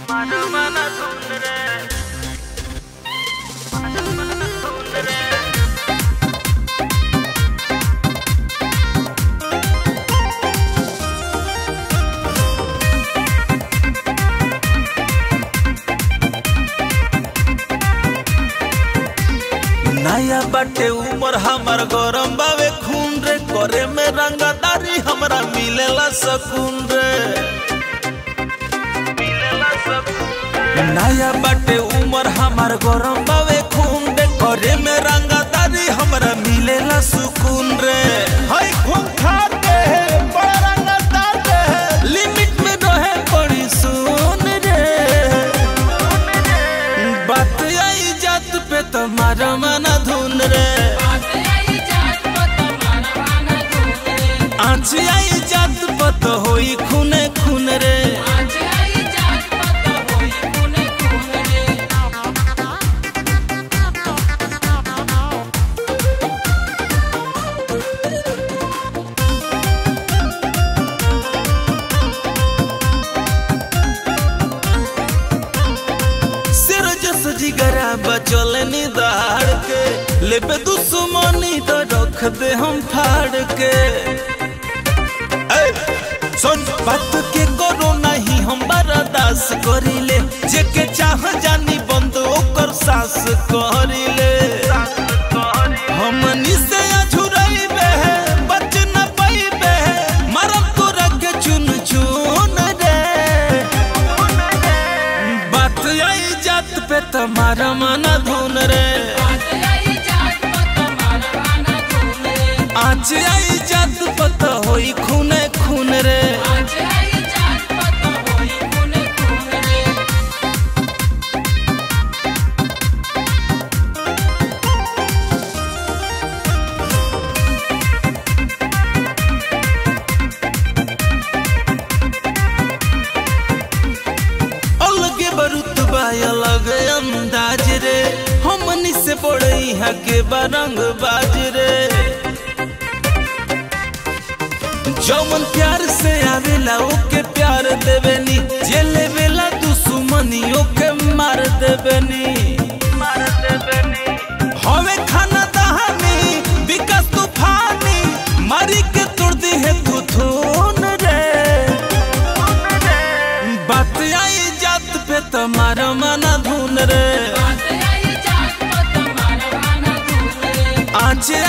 नया बाटे उमर हमर गरम बावे खून रे करे में रंगदारी हमरा मिलेला सकून रे नया बाटे उमर हमर गरम बावे खून रे करे में रंगदारी हमरा मिलेला सुकून रे हाय खून खा के बड़ा रंगदार रे लिमिट में रहे बड़ी सुन रे बात आई जात पे तुम्हारा मना धुन रे आँच आई जात पे तो होई खूने खून रे सिर जस जिगरा बचल निदाड़ के लेबे दुश्मनी तो रख दे हम फाड़ के ए, सुन बात के करो नहीं हम बर्दाश्त करिले जेके चाह जानी बंद ओकर सास करिले हमनी से अझुरइबे बच न पाइबे मरम तोरा के चुन चुन रे बात आई जात पे तुम्हारा मना धुन रे आज आई जात पता होई खूने खून रे अलगे बरुतबा अलग अंदाज रे हमनी से पड़ई है के बरंग बाज रे जौमन प्यार से आवेला ओके प्यार देवेनी जे लेवेला दुश्मनी ओके मार देवेनी मार देवेनी हवे खाना दहानी विकास तूफानी मारी के तोड़ दी है तू थून रे बात आई जात पे तुम्हारा मना धुन रे आज